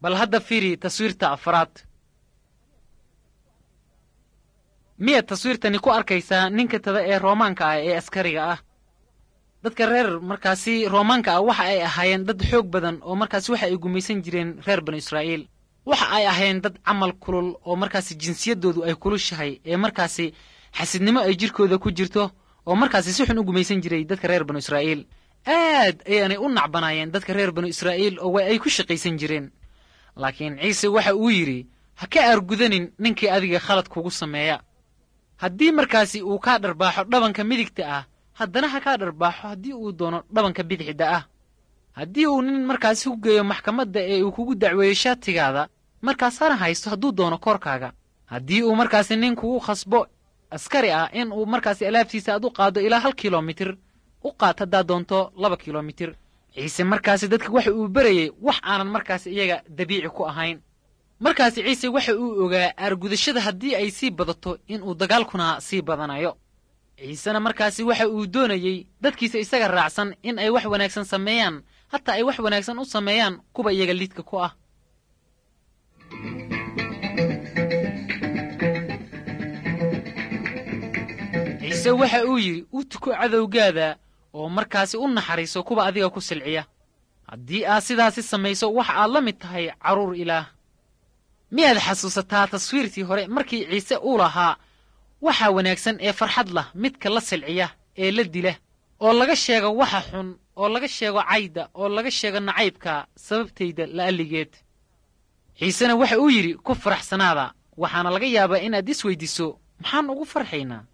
bal hadda fiiri taswiirta afraad miyaad taswiirtani ku arkaysaa ninka tada ee roomaanka ah ee askariga ah dadka reer markaasi roomaanka ah waxa ay ahaayeen dad xoog badan oo markaasi waxa ay gumaysan jireen reer banu israa'iil waxa ay ahaayeen dad camal kulul oo markaasi jinsiyaddoodu ay kulushahay ee markaasi xasidnimo ay jirkooda ku jirto oo markaasi si xun u gumaysan jiray dadka reer banu israa'iil aad ayaanay u nacbanaayeen dadka reer banu israa'iil oo way ay ku shaqaysan jireen laakiin ciise waxa uu yidhi ha ka aargudanin ninkii adiga khalad kugu sameeya haddii markaasi uu kaa dharbaaxo dhabanka midigta ah haddana ha kaa dharbaaxo haddii uu doono dhabanka bidixda ah haddii uu nin markaasi ku geeyo maxkamadda ee uu kugu dacweeyo shaatigaada markaas hana haysto hadduu doono koorkaaga haddii uu markaasi nin kugu khasbo askari ah in uu markaasi alaabtiisa aad u qaado ilaa hal kilomitir u qaad haddaad doonto laba kilomitir ciise markaasi dadka waxa uu berayey wax aanan markaasi iyaga dabiici ku ahayn markaasi ciise waxa uu ogaa aargudashada haddii ay sii badato inuu dagaalkuna sii badanayo ciisena markaasi waxa uu doonayey dadkiisa isaga raacsan in ay wax wanaagsan sameeyaan hataa ay wax wanaagsan u sameeyaan kuwa iyaga liidka ku ah ciise waxa uu yidhi u tuko cadowgaada oo markaasi u naxariiso kuwa adiga ku silciya haddii aad sidaasi samayso waxa aad la mid tahay carruur ilaah miyaad xasuusataa taswiirtii hore markii ciise uu lahaa waxa wanaagsan ee farxad lah midka la silciya ee la dila oo laga sheego waxa xun oo laga sheego cayda oo laga sheego nacaybka sababtayda la'alligeed ciisena waxa uu yidhi ku faraxsanaada waxaana laga yaabaa inaad is weyddiiso maxaan ugu farxaynaa